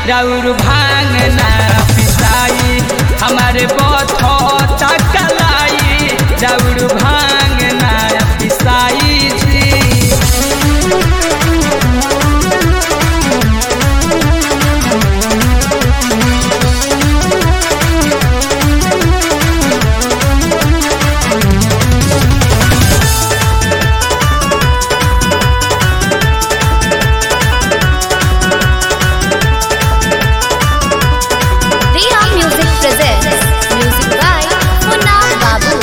राउर भांग ना पिसाई हमारे बथौता कलाई राउर भांग ना पिसाई जी Riya Music presents music by Munna Babu.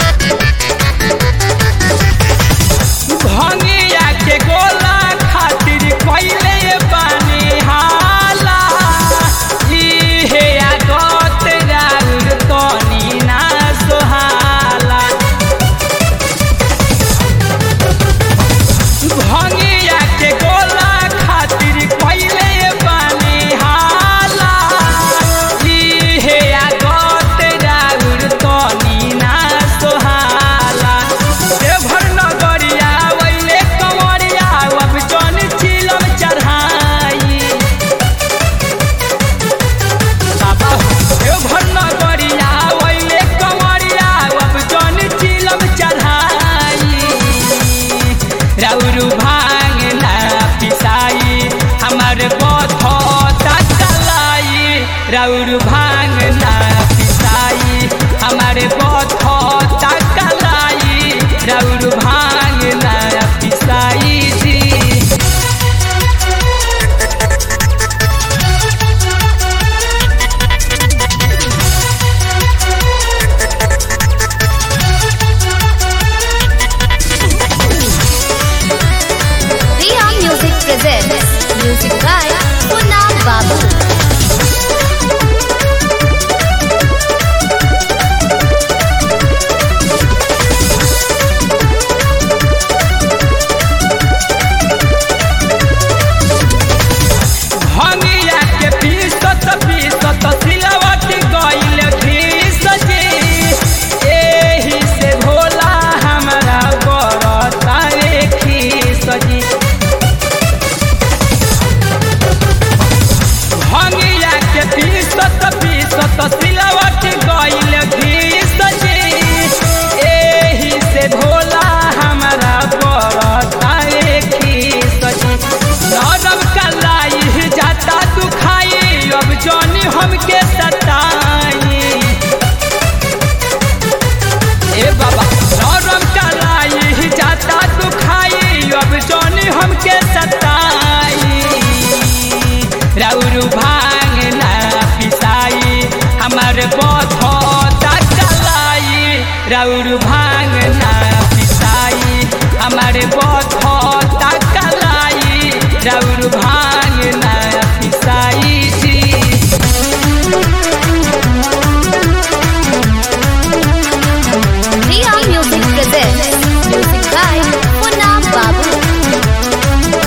भंगिया के गोला खातिर पहिले पानी हाला इहे आदत राउर तनी ना सोहाला भंगिया के गोला खातिर पहिले पानी हाला इहे आदत राउर तनी ना सोहाला देवघर नगरिया वैले कंवरिया अब जन चिलम चढ़ाई बाबा देवघर नगरिया वैले कंवरिया अब जन चिलम चढ़ाई राउरू भांग ना पिसाई हमार बथौता कलाई राउरू भांग ना पिसाई हमारे बथौता कलाई राउरू भांग ना पिसाई जी Riya Music presents music by Munna Babu. भंगिया के पीसत पीसत सिलवट गइल घीस जी एही से भोला हमरा बरता रे खीस जी भंगिया के पीसत पीसत सिलवट गइल घीस जी एही से भोला हमरा बरता रे खीस जी नरम कलाई जाता दुखाई अब जानी हमके सताई ए बाबा नरम कलाई जाता दुखाई अब जानी हमके सताई राउर भांग ना पिसाई हमार बथौता कलाई राउर भांग ना पिसाई हमार बथौता कलाई राउर भांग ना पिसाई जी Riya Music presents music by Munna Babu.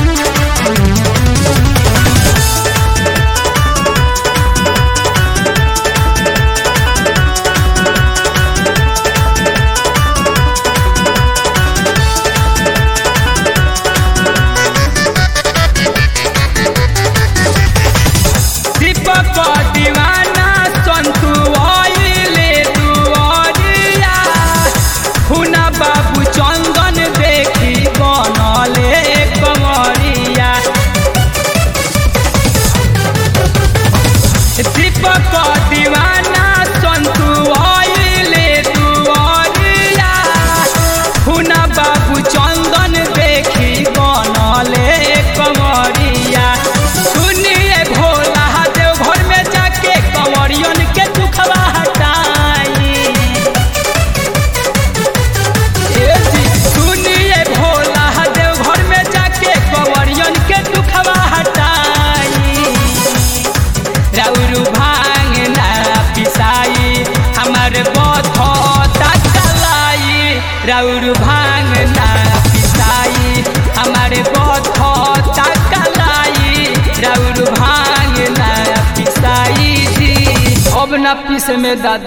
दीपक दीवाना संतु आइले दुआरिया हुना बाबू चंदन देखी बनले कमरिया दीपक दीवाना संतु आइले दुआरिया हुना बाबू चंदन देखी बनले कमरिया सुनिए भोला देव घर में जाके कंवरियन के दुखवा हटाई ए जी, सुनिए भोला देव घर में जाके कंवरियन के दुखवा हटाई राउरू भांग ना पिसाई हमार बथौता कलाई राउरू भांग ना पिसाई हमारे बथौता कलाई राउरू भांग ना पिसाई जी अब ना पीस में दादा